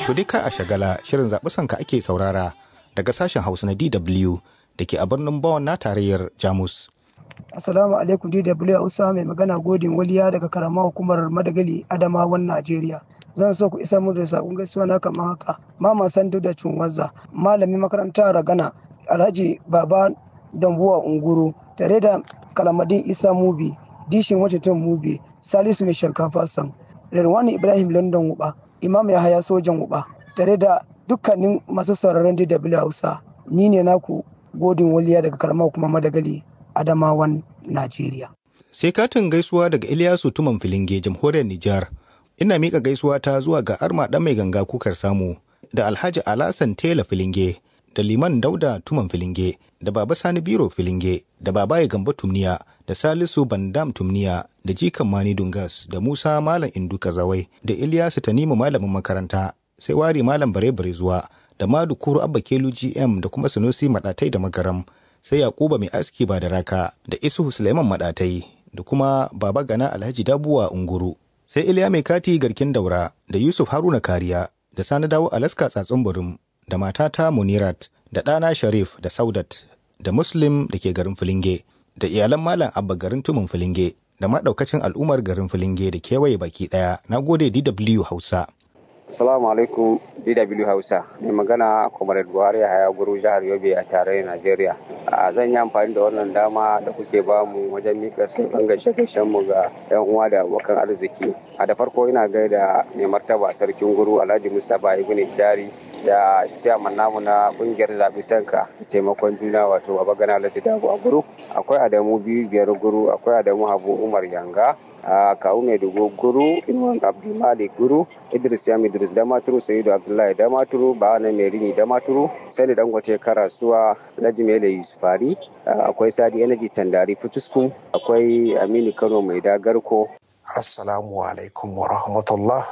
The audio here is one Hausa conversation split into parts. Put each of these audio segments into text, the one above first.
To dai ka a shagala shirin zaɓi sanka ake saurara daga sashen Hausa na DW da ke a birnin Bonn na tarayyar Jamus. Assalamu alaikum DW Hausa mai magana godin waliya daga karama hukumar Madagali Adamawan Najeriya. Zan so ku isa mu da sakon gaisuwa na kamar haka. Mama Sandu da Cunwaza, malamin makaranta Ragana, Alhaji Baba Dambuwa Unguru, tare da Kalamadin Isa Mubi, Dishin Washington Mubi, Salisu Mai Shinkafa Sam, Rirwani Ibrahim London Wuba, Imam Yahaya Sojan Wuba, tare da dukkanin masu sauraron DW Hausa. Ni ne naku godin waliya daga karamar kuma Madagali Adamawan Najeriya. Sai katin gaisuwa daga Ilyasu Tuman Filinge, jamhuriyar Nijar. Ina miƙa gaisuwa ta zuwa ga Arma ɗan mai ganga kukar samu, da Alhaji Alasan Tela Filinge, da Liman Dauda Tuman Filinge, da Baba Sani Biro Filinge, da Babaye Gamba Tumniya, da Salisu Bandam Tumniya, da Jikan Mani Dungas, da Musa Malam Indu Kazawai, da Ilyasu Tanimu Malamin makaranta, sai Wari Malam Bare Bare zuwa, da Madu Kuru Abba Kelu GM da kuma Sanusi Maɗatai da Magaram, sai Yakuba Mai Aski ba da Raka, da Isuhu Suleiman Maɗatai, da kuma Baba Gana Alhaji Dabuwa Unguru. Sai Iliya Mai Kati Garkin Daura, da Yusuf Haruna Kariya, da Sani Dawo Alaska Tsatsun Burum, da matata Munirat, da ɗana Sharif da Saudat, da Muslim da ke garin Filinge, da iyalan Malam Abba garin Tumun Filinge, da maɗaukacin al'ummar garin Filinge da kewaye baki ɗaya. Na gode DW Hausa. Assalamu alaikum DW Hausa. Mai magana Comrade Buhari Haya Guru jihar Yobe a tarayyar Najeriya. Zan yi amfani da wannan dama da kuke bamu wajen mika sauran gaishe mu ga 'yan uwa da abokan arziki. A da farko ina gaida mai martaba sarkin guru Alhaji Mustapha Ibn Jari da ciyaman namu na kungiyar zaɓi sanka taimakon juna wato baba gana alhaji dago a guru akwai adamu biyu biyar guru akwai adamu habu umar yanga a kawu mai dubu guru inuwan abdulmalik guru idris yam idris damaturu sayidu abdullahi damaturu ba'ana mai rini damaturu sani dangote karasuwa alhaji mele yusufari akwai sadi energy tandari fitusku akwai aminu kano mai dagarko assalamu alaikum wa rahmatullah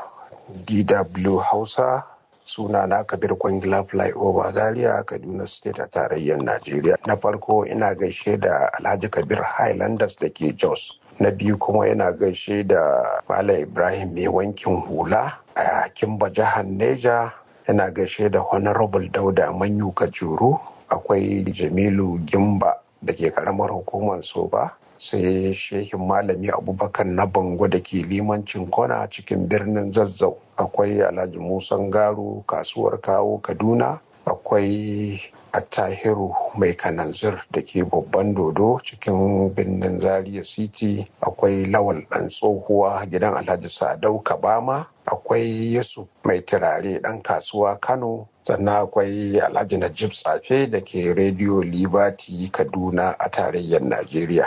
dw hausa suna na kabir kwangila flyover zaria kaduna state a tarayyar najeriya na farko ina gaishe da alhaji kabir highlanders da ke jos na biyu kuma ina gaishe da malam ibrahim mai wankin hula a kimba jihar neja ina gaishe da honorable dauda manyu kajuru akwai jamilu gimba da ke karamar hukumar soba sai shehin malami abubakar na bango da ke limancin kona cikin birnin zazzau akwai alhaji musan garu kasuwar kawo kaduna akwai attahiru mai kananzir da ke babban dodo cikin birnin zaria city akwai lawal dan tsohuwa gidan alhaji sadau kabama akwai yusuf mai turare dan kasuwa kano sannan akwai alhaji najib tsafe da ke rediyo liberty kaduna a tarayyar najeriya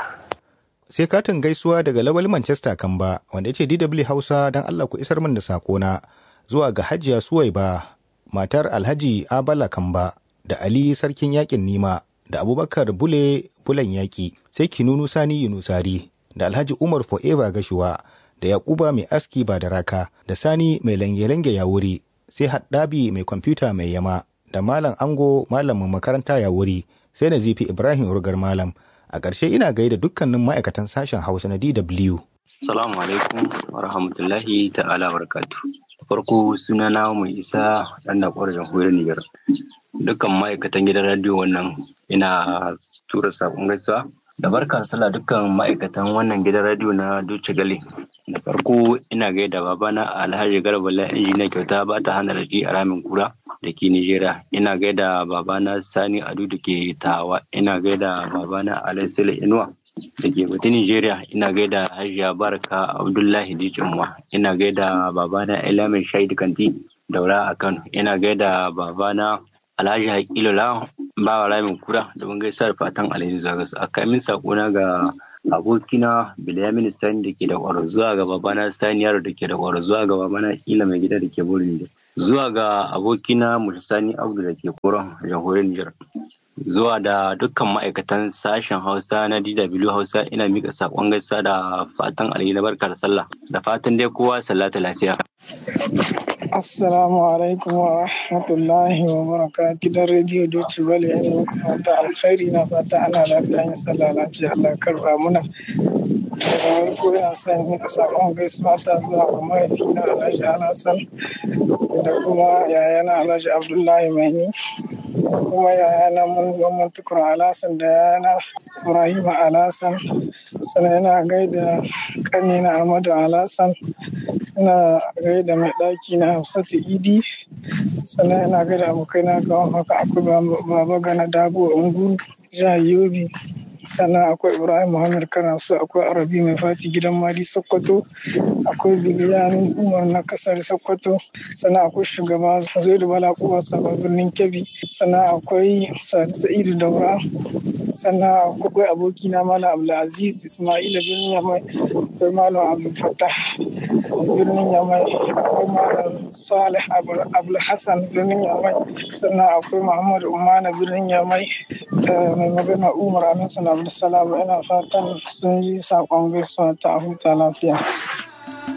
sai katin gaisuwa daga lawal manchester kamba wanda ya ce dw hausa don allah ku isar min da sakona zuwa ga hajiya suwaiba matar alhaji abala kamba da ali sarkin yakin nima da abubakar bule bulan yaki sai kinunu sani yunusari da alhaji umar forever gashuwa da yakuba mai aski ba da raka da sani mai lange-lange ya wuri sai haddabi mai kwamfuta mai yama da malam ango malamin makaranta ya wuri sai na zifi ibrahim rugar malam a ƙarshe ina gaida dukkanin ma'aikatan sashen hausa na dw Salamu alaikum wa rahmatullahi ta'ala barakatu. Farko suna na mai isa ɗan da ƙwarar jamhuriyar Nijar. Dukkan ma'aikatan gidan radiyo wannan ina tura saƙon gaisuwa. Da barka sallah dukkan ma'aikatan wannan gidan radiyo na Duce Gale. Da farko ina gaida babana Alhaji Garba la injiniya kyauta ba ta hana raji a ramin kura da ke Nijeriya. Ina gaida babana Sani Adu da ke Tawa. Ina gaida babana Alaisile Inuwa. da ke bata Nigeria ina gaida Hajiya Baraka Abdullahi Dijinwa ina gaida babana Elamin Shaidu Kanti daura a Kano ina gaida babana Alhaji Hakilola bawa Ramin Kura da mun gaisa da fatan alheri zagas a kamin sakona ga abokina Bilyamin Sani da ke da kwaro zuwa ga babana Sani Yaro da ke da kwaro zuwa ga babana Ila mai gida da ke Burin zuwa ga abokina Sani Abdu da ke koron jamhuriyar Nijar zuwa da dukkan ma'aikatan sashen hausa na dw hausa ina mika sakon gaisa da fatan alheri na barka da sallah da fatan dai kowa sallata lafiya Assalamu alaikum wa rahmatullahi wa baraka gidan rediyo Deutsche Welle yana muku fata alkhairi na fata ana lafiya yin sallah lafiya Allah karba muna da ko ina son nika sakon gaisuwa ta zuwa ga mahaifina Alhaji Alhassan da kuma yayana Alhaji Abdullahi Maini da kuma yayana Mamman Tukur Alhassan da yayana Ibrahim Alhassan sannan ina gaida kanina Ahmadu Alhassan ina gaida mai ɗaki na Hafsatu Idi sannan ina gaida abokaina ga haka akwai baba gana dabo ungu jihar Yobe sannan akwai ibrahim muhammad kanasu akwai arabi mai fati gidan mali sokoto akwai biliyan umar na kasar sokoto sannan akwai shugaba zaidu bala kuwa sabon birnin kebbi sannan akwai sadi sa'idu daura sannan akwai abokina malam abdulaziz ismaila birnin yamai akwai malam abdulfatah birnin yamai akwai malam salih abdulhassan birnin yamai sannan akwai muhammadu umana birnin yamai da mai magana umar amin sana abdulsalam ina fatan sun yi saƙon gaisuwa ta huta lafiya